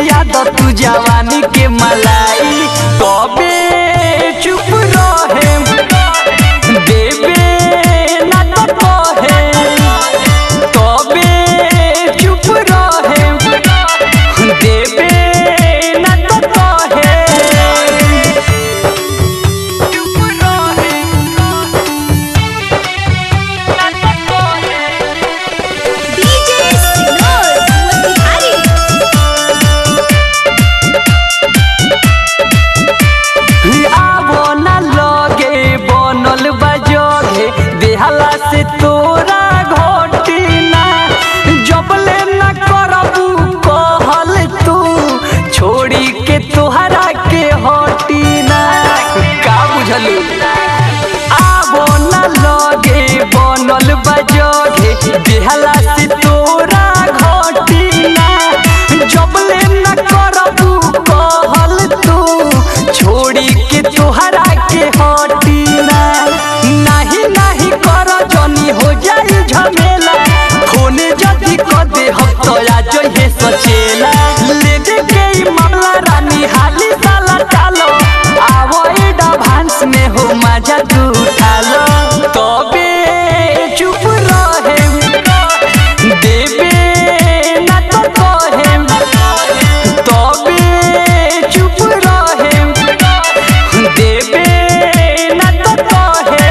खिया द तू जवानी के मलाई तबे चुप रहे देबे ना तो कहे तबे चुप रहे देबे ना तो कहे चुप रहे ना तो कहे डीजे सिनोर मोतिहारी आवो ना लगे बनल बजोगे देहला से तोरा घोटी ना जबले ना करबू कहल तू छोड़ी के तोहरा के हटी ना का बुझलू आवो ना लगे बनल बजोगे देहला से तोरा घोटी ना जबले ना करबू कहल तू छोड़ी के तोहरा के हटी ना नहीं नहीं कर जनी हो जाई झमेला खून जदी क दे हम तो आ जइहे सचेला ले दे के ई मामला रानी हाली साला चालो आवो एडवांस में हो मजा तू उठा लो तबे चुप रहे देबे ना तो कहे तबे चुप रहे देबे ना तो कहे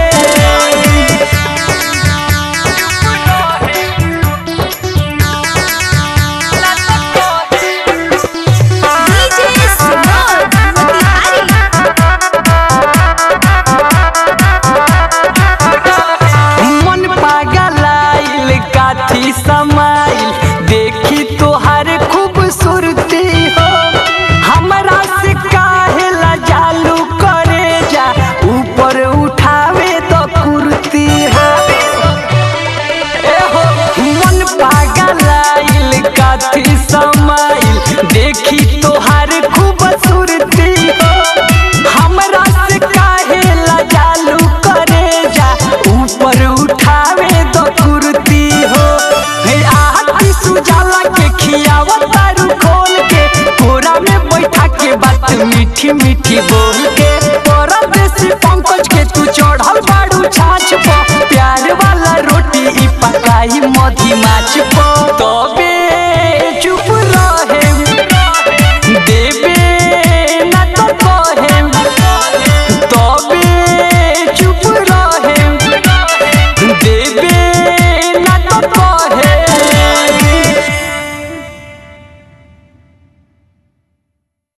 डीजे सिनोर मोतिहारी मन पागल आइल काथी समाइल देखी तोहर